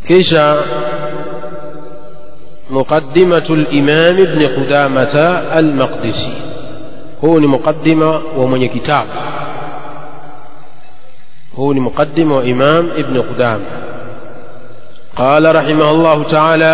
kisha muqaddimatu al-imam ibn qudamah al-maqdisi huu ni muqaddima wa mwenye kitabu huu ni muqaddima wa imam ibn qudamah قال رحمه الله تعالى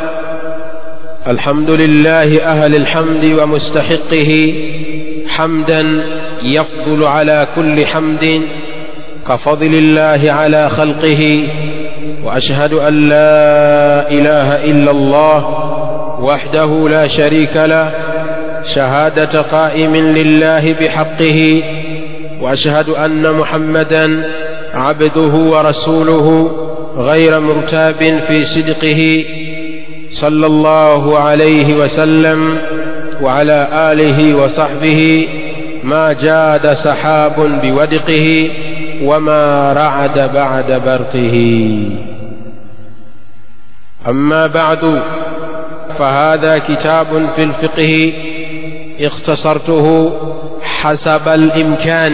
الحمد لله أهل الحمد ومستحقه حمدا يفضل على كل حمد كفضل الله على خلقه وأشهد أن لا إله إلا الله وحده لا شريك له شهادة قائم لله بحقه وأشهد أن محمدا عبده ورسوله غير مرتاب في صدقه صلى الله عليه وسلم وعلى آله وصحبه ما جاد سحاب بودقه وما رعد بعد برقه أما بعد فهذا كتاب في الفقه اختصرته حسب الإمكان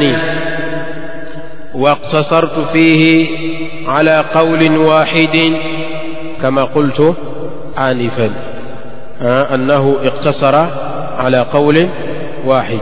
واقتصرت فيه على قول واحد كما قلت آنفا آه أنه اقتصر على قول واحد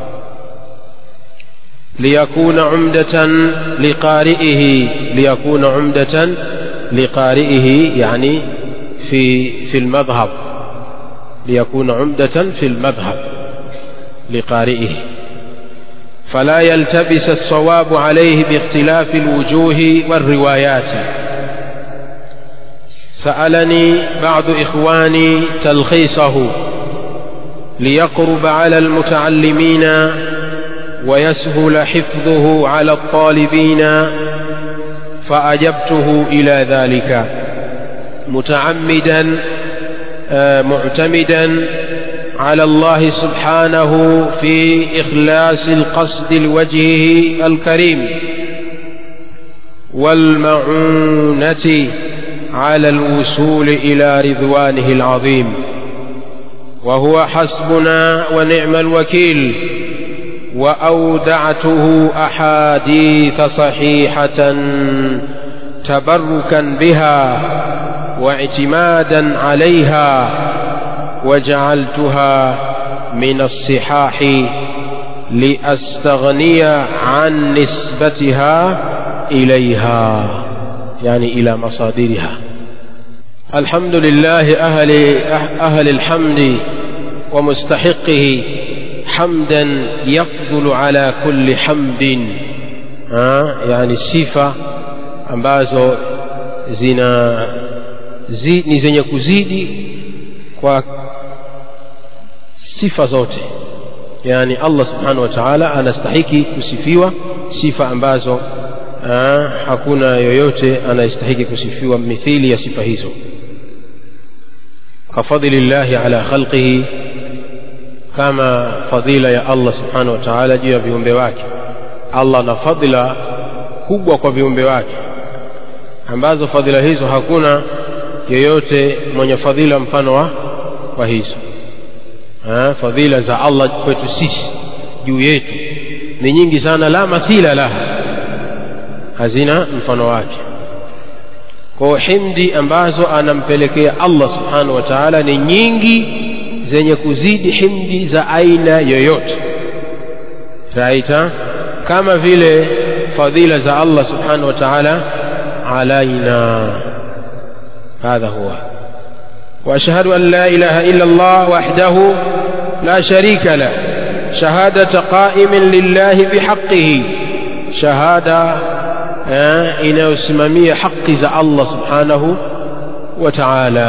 ليكون عمدة لقارئه ليكون عمدة لقارئه يعني في في المذهب ليكون عمدة في المذهب لقارئه فلا يلتبس الصواب عليه باختلاف الوجوه والروايات سألني بعض إخواني تلخيصه ليقرب على المتعلمين ويسهل حفظه على الطالبين فأجبته إلى ذلك متعمدا معتمدا على الله سبحانه في إخلاص القصد لوجهه الكريم والمعونة على الوصول إلى رضوانه العظيم وهو حسبنا ونعم الوكيل وأودعته أحاديث صحيحة تبركا بها واعتمادا عليها وجعلتها من الصحاح لأستغني عن نسبتها إليها يعني إلى مصادرها الحمد لله أهل, أهل الحمد ومستحقه حمدا يفضل على كل حمد ها يعني sifa ambazo zina zi, ni zenye kuzidi kwa sifa zote yani Allah subhanahu wa ta'ala anastahiki kusifiwa sifa ambazo aa, hakuna yoyote anayestahiki kusifiwa mithili ya sifa hizo kafadhilillahi ala khalqihi kama fadhila ya Allah subhanahu wa ta'ala juu ya viumbe wake Allah ana fadhila kubwa kwa viumbe wake ambazo fadhila hizo hakuna yeyote mwenye fadhila mfano wa wa hizo ha, fadhila za Allah kwetu sisi juu yetu ni nyingi sana la mathila laha hazina mfano wake kwa himdi ambazo anampelekea Allah subhanahu wa ta'ala ni nyingi zenye kuzidi himdi za aina yoyote raita kama vile fadhila za Allah subhanahu wa ta'ala alaina هذا هو وأشهد أن لا إله إلا الله وحده لا شريك له شهادة قائم لله بحقه شهادة إن اسممية حق ذا الله سبحانه وتعالى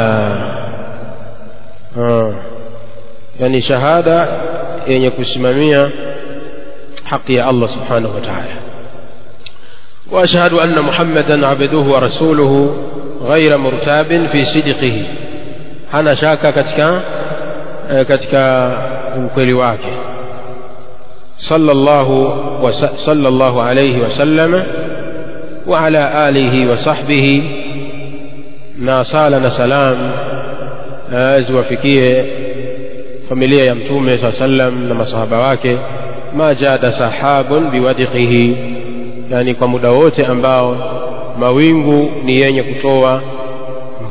يعني شهادة يعني يكسممية حق الله سبحانه وتعالى وأشهد أن محمدا عبده ورسوله غير مرتاب في صدقه hana shaka katika eh, katika ukweli wake sallallahu wa sallallahu alayhi wasallam wa ala alihi wa sahbihi na sala na salam ziwafikie familia ya mtume saa sallam na masahaba wake ma jada sahabun biwadiqihi yani kwa muda wote ambao mawingu ni yenye kutoa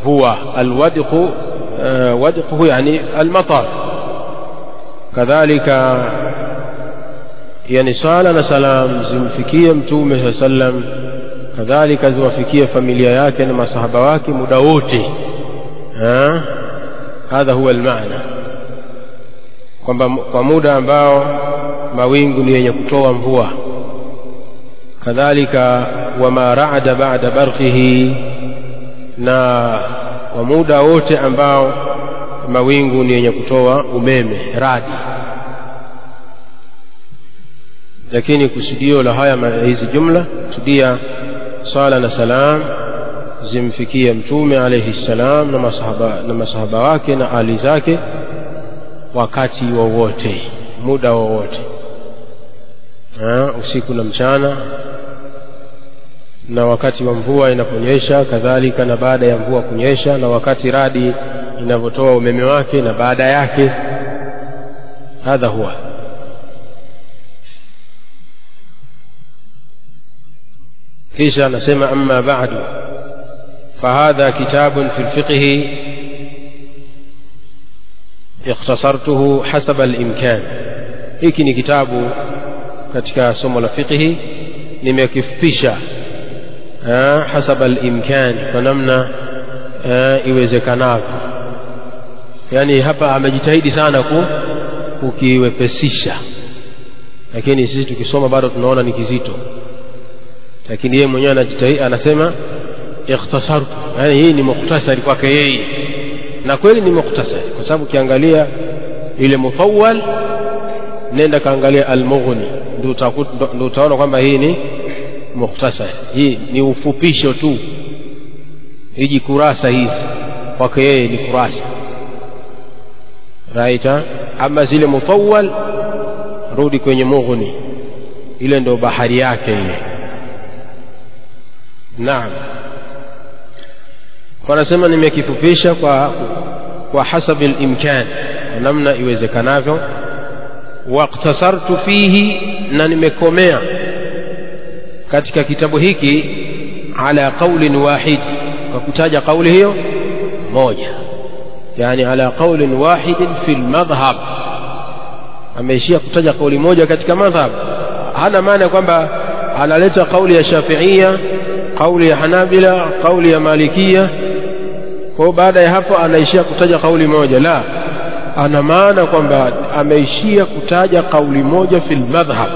mvua alwadqu uh, wadquhu yani almatar kadhalika yani sala na salam zimfikie mtume saa sallam kadhalika ziwafikie familia yake na masahaba wake muda wote hadha huwa almaana kwamba kwa muda ambao mawingu ni yenye kutoa mvua kadhalika wama raada bada barqihi na kwa muda wote ambao mawingu ni yenye kutoa umeme radi lakini kusudio la haya hizi jumla kusudia sala na salam zimfikie mtume alayhi salam na masahaba, na masahaba wake na ali zake wakati wowote muda wowote usiku na mchana na wakati wa mvua inaponyesha kadhalika na baada ya mvua kunyesha na wakati radi inavyotoa umeme wake na baada yake hadha huwa kisha anasema amma ba'du فهذا كتاب في الفقه اختصرته حسب الإمكان hiki ni kitabu katika somo la fiqhi nimekifupisha hasaba al-imkan kwa namna iwezekanavyo yani hapa amejitahidi sana ku kukiwepesisha lakini sisi tukisoma bado tunaona ni kizito lakini yeye mwenyewe anajitahidi anasema ikhtasartu yani hii ni mukhtasari kwake yeye na kweli ni mukhtasari kwa sababu ukiangalia ile mutawwal nenda kaangalia al-mughni ndio utaona kwamba hii ni mukhtasar hii ni ufupisho tu hiji kurasa hizi kwake yeye ni kurasa raita ama zile mutawwal rudi kwenye mughni ile ndio bahari yake ile naam wanasema nimekifupisha kwa kwa hasabi al-imkan kwa namna iwezekanavyo waqtasartu fihi na nimekomea katika kitabu hiki ala qaulin wahid kwa kutaja kauli hiyo moja yani ala qaulin wahidin fi lmadhhab ameishia kutaja kauli moja katika madhhab hana maana kwamba analeta kauli ya shafiia kauli ya hanabila kauli ya malikia kwa baada ya hapo anaishia kutaja kauli moja la ana maana kwamba ameishia kutaja kauli moja fil madhhab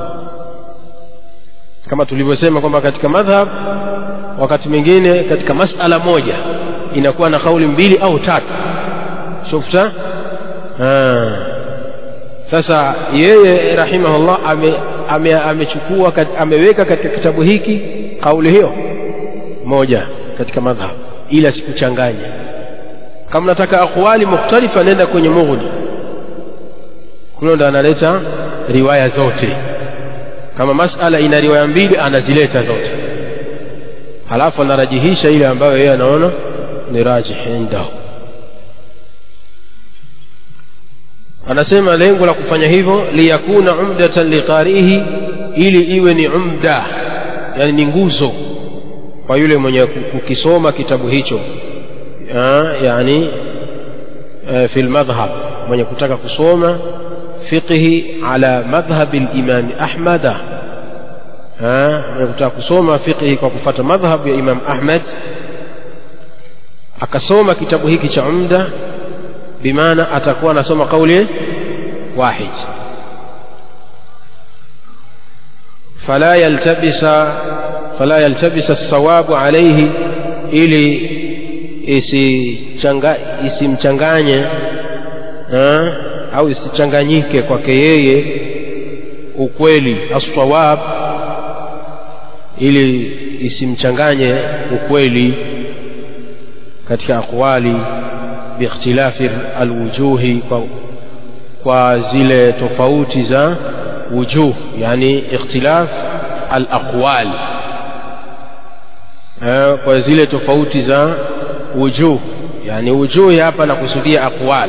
kama tulivyosema kwamba katika madhhab wakati mwingine katika masala moja inakuwa na kauli mbili au tatu shufta sasa yeye rahimahullah ame amechukua ame ameweka katika kitabu hiki kauli hiyo moja katika madhhab ila sikuchanganya kama nataka aqwali mukhtalifa nenda kwenye mughni kule ndo analeta riwaya zote kama masala ina riwaya mbili anazileta zote halafu anarajihisha ile ambayo yeye anaona ni rajih indahu anasema lengo la kufanya hivyo liyakuna umdatan liqarihi ili iwe ni umda yani ni nguzo kwa yule mwenye kukisoma kitabu hicho yani fi lmadhhab mwenye kutaka kusoma fiqhi ala madhhabi limami ahmada mwenye kutaka kusoma fiqhi kwa kufata madhhab ya imam ahmad akasoma kitabu hiki cha umda bimaana atakuwa anasoma kauli wahid fala yaltabisa fala yaltabisa alsawabu alayhi ili isimchanganye au isichanganyike kwake yeye ukweli assawab ili isimchanganye ukweli katika aqwali biikhtilafi alwujuhi kwa, kwa zile tofauti za wujuh yani ikhtilaf alaqwal kwa zile tofauti za wujuh yani wujuhi hapa nakusudia aqwal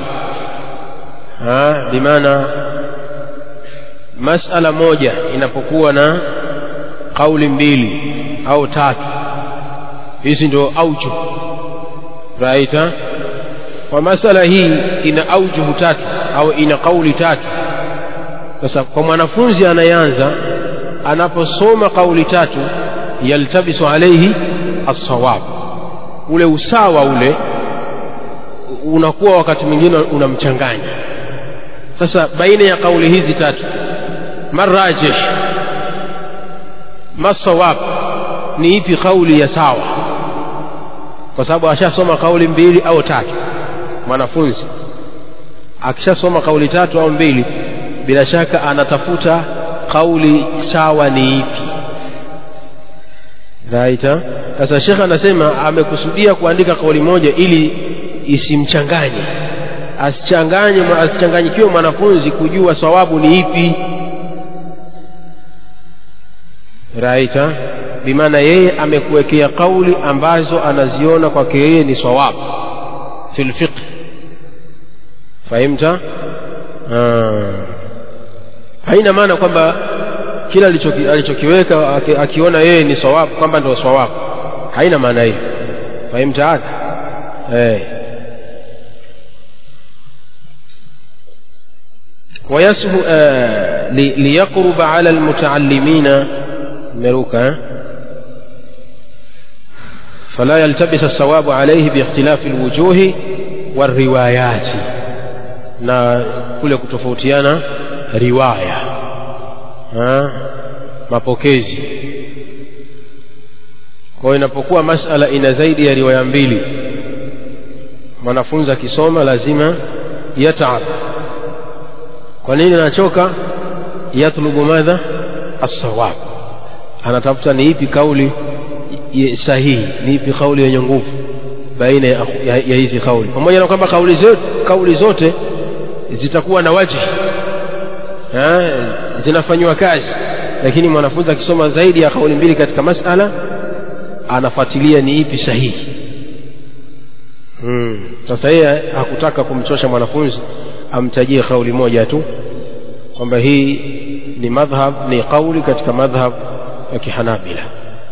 bimaana masala moja inapokuwa na kauli mbili au tatu hizi ndio auju raita kwa masala hii ina aujuhu tatu au ina kauli tatu sasa kwa mwanafunzi anayeanza anaposoma kauli tatu yaltabisu alaihi assawab ule usawa ule unakuwa wakati mwingine unamchanganya sasa baina ya kauli hizi tatu marajih masawab ni ipi kauli ya sawa kwa sababu ashasoma kauli mbili au tatu mwanafunzi akishasoma kauli tatu au mbili bila shaka anatafuta kauli sawa ni ipi raita sasa shekhe anasema amekusudia kuandika kauli moja ili isimchanganye asichanganye asichanganyikiwe mwanafunzi kujua sawabu ni ipi raita bimaana yeye amekuwekea kauli ambazo anaziona kwake yeye ni sawabu fi lfiqh fahimta haina maana kwamba kila alichokiweka akiona yeye ni sawabu kwamba ndio sawabu haina maana hiyo fahimta hadha eh ويسهو آه ليقرب على المتعلمين مروكا فلا يلتبس الصواب عليه باختلاف الوجوه والروايات na kule kutofautiana riwaya ha? mapokezi kwa hiyo inapokuwa masala ina zaidi ya riwaya mbili mwanafunzi akisoma lazima yataab kwa nini anachoka yatlubu madha assawab anatafuta ni ipi kauli sahihi ni ipi kauli yenye nguvu baina ya, ya, ya hizi kauli pamoja na kwamba kauli zote, kauli zote zitakuwa na waji zinafanywa kazi lakini mwanafunzi akisoma zaidi ya kauli mbili katika masala anafuatilia ni ipi sahihi hmm. sasa yeye hakutaka kumchosha mwanafunzi amtajie kauli moja tu kwamba hii ni madhhab ni kauli katika madhhab ya kihanabila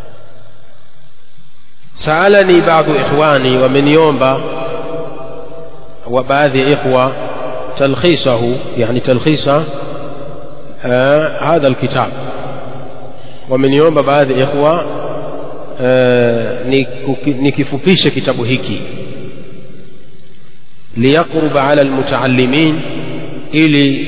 saalani baadhi ikhwani wameniomba wa baadhi ya ikhwa talkhisahu yani talkhisa hadha alkitab wameniomba baadhi ya ikhwa nikifupishe kitabu hiki liyaqruba ala almutaallimin ili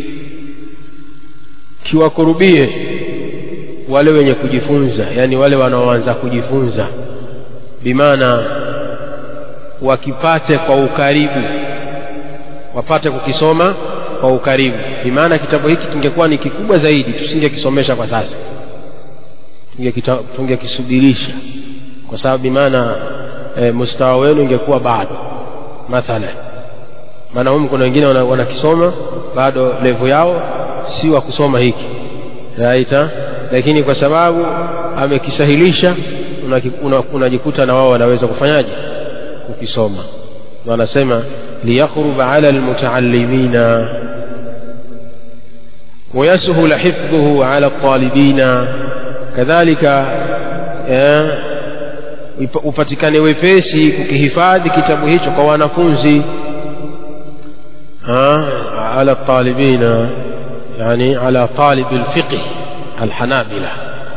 kiwakurubie wale wenye kujifunza yani wale wanaoanza kujifunza bimaana wakipate kwa ukaribu wapate kukisoma kwa ukaribu bimaana kitabu hiki kingekuwa ni kikubwa zaidi tusingekisomesha kwa sasa tungekisubirisha kwa sababu bimaana e, mustawa wenu ingekuwa bado mathalan maana humu kuna wengine wanakisoma wana bado levu yao si wa kusoma hiki raita lakini kwa sababu amekisahilisha unajikuta una na wao wanaweza kufanyaje kukisoma wanasema liyakhruba ala almutaallimina ويسهل حفظه على الطالبين كذلك upatikane wepesi kukihifadhi kitabu hicho kwa wanafunzi ala talibina yani ala talib alfiqh alhanabila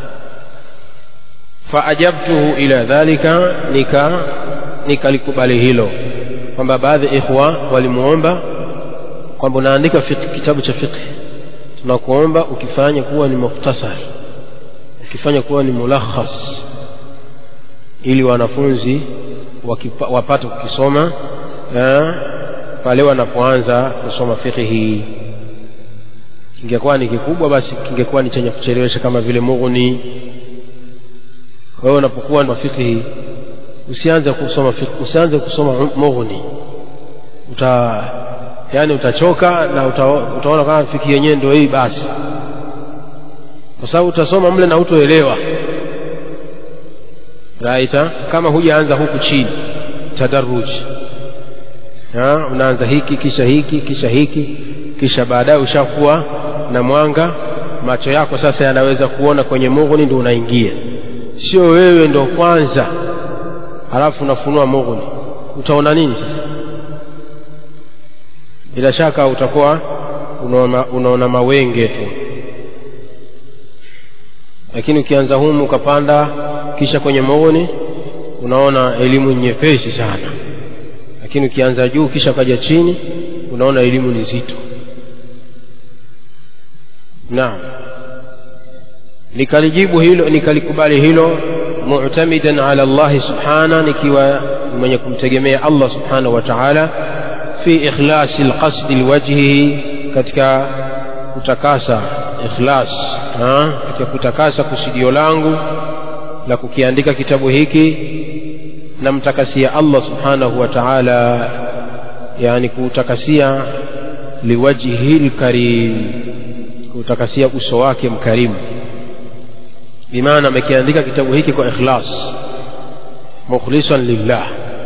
faajabtuhu ila dhalika nika nikalikubali hilo kwamba baadhi ya ikhwa walimuomba kwamba unaandika kitabu cha fiqh tunakuomba ukifanya kuwa ni mukhtasar ukifanya kuwa ni mulakhas ili wanafunzi wapate kukisoma pale wanapoanza kusoma fiqhi kingekuwa ni kikubwa basi kingekuwa ni chenye kuchelewesha kama vile mughni wewe unapokuwa na fiqhi usianze kusoma fiqh usianze kusoma mughni uta yani utachoka na uta, utaona kama fiki yenyewe ndio hii basi kwa sababu utasoma mle na utoelewa raita kama hujaanza huku chini tadaruji unaanza hiki kisha hiki kisha hiki kisha baadaye ushakuwa na mwanga macho yako sasa yanaweza kuona kwenye mughni ndio unaingia sio wewe ndo kwanza halafu unafunua mughni utaona nini sasa bila shaka utakuwa unaona, unaona mawenge tu lakini ukianza humu ukapanda kisha kwenye maoni unaona elimu nyepesi sana lakini ukianza juu kisha ukaja chini unaona elimu ni zito naam nikalijibu hilo nikalikubali hilo mu'tamidan ala Allah subhana nikiwa mwenye kumtegemea Allah subhanahu wa ta'ala fi ikhlasi alqasdi liwajhihi katika kutakasa ikhlas ha? katika kutakasa kusudio langu la kukiandika kitabu hiki namtakasia Allah subhanahu wa ta'ala yani kuutakasia liwajhi lkarim kuutakasia uso wake mkarimu bimaana amekiandika kitabu hiki kwa ikhlas mukhlisan lillah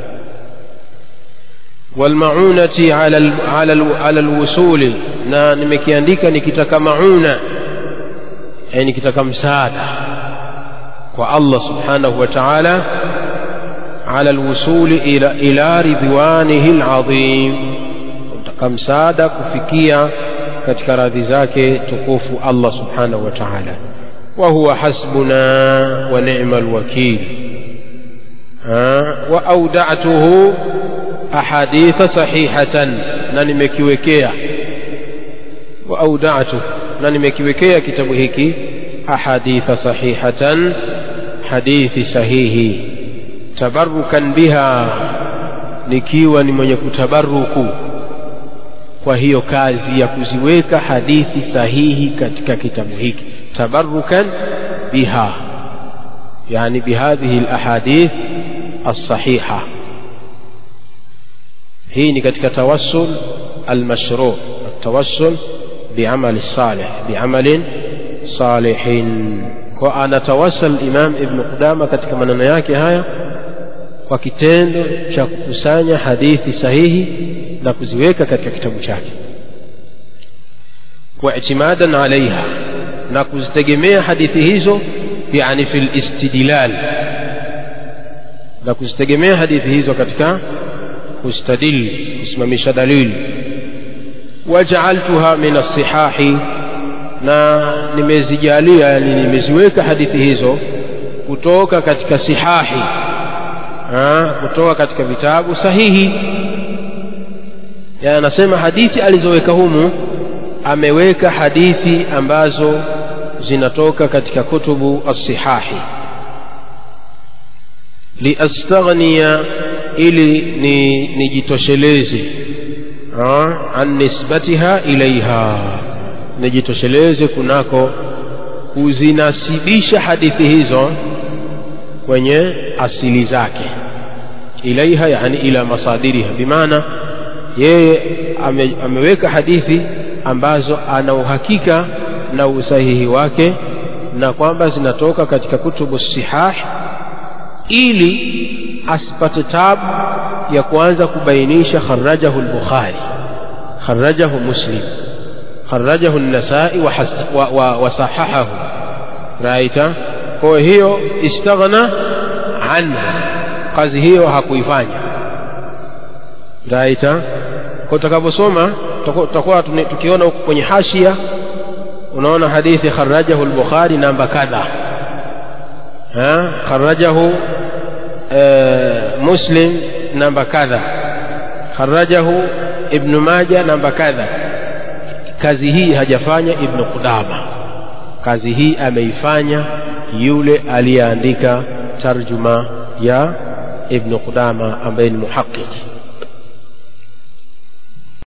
walmaunati ala, ala, ala alwusuli na nimekiandika nikitaka mauna yani nikitaka msaada kwa Allah subhanahu wa ta'ala ala alwusuli ila, ila ridwanihi alazim kutaka msaada kufikia katika radhi zake tukufu Allah subhanahu wa ta'ala وهو حسبنا ونعم الوكيل وأودعته أحاديث صحيحة ننمكيوكيا وأودعته ننمكيوكيا كتاب هيك أحاديث صحيحة حديث صحيح تبركا بها nikiwa ni mwenye kutabaruku kwa hiyo kazi ya kuziweka hadithi sahihi katika kitabu hiki تبركا بها يعني بهذه الأحاديث الصحيحة هي كتك توسل المشروع التوسل بعمل الصالح بعمل صالح وأنا توسل الإمام ابن قدامة كتك من yake haya kwa kitendo cha kukusanya hadithi sahihi na kuziweka katika kitabu chake wa itimadan alaiha na kuzitegemea hadithi hizo yani fil istidlal na kuzitegemea hadithi hizo katika kustadil kusimamisha dalili wajaaltuha min as-sihahi na nimezijalia yani nimeziweka hadithi hizo kutoka katika sihahi ha, kutoka katika vitabu sahihi ya anasema hadithi alizoweka humu ameweka hadithi ambazo zinatoka katika kutubu as-sihahi liastaghniya ili ni nijitosheleze an nisbatiha ilaiha nijitosheleze kunako kuzinasibisha hadithi hizo kwenye asili zake ilaiha yani ila masadiriha bimaana yeye ame, ameweka hadithi ambazo ana uhakika na usahihi wake na kwamba zinatoka katika kutubu sihah ili asipate tabu ya kuanza kubainisha kharajahu al-bukhari kharajahu muslim kharajahu an-nasai wa, wa, wa, wa sahahahu raita kwa hiyo istaghna anhu kazi hiyo hakuifanya raita kwa utakaposoma tutakuwa tukiona huko kwenye hashia unaona hadithi kharajahu al-bukhari namba kadha ha kharajahu muslim namba kadha kharajahu ibn majah namba kadha kazi hii hajafanya ibn qudama kazi hii ameifanya yule aliyeandika tarjuma ya ibn qudama ambaye ni muhaqiq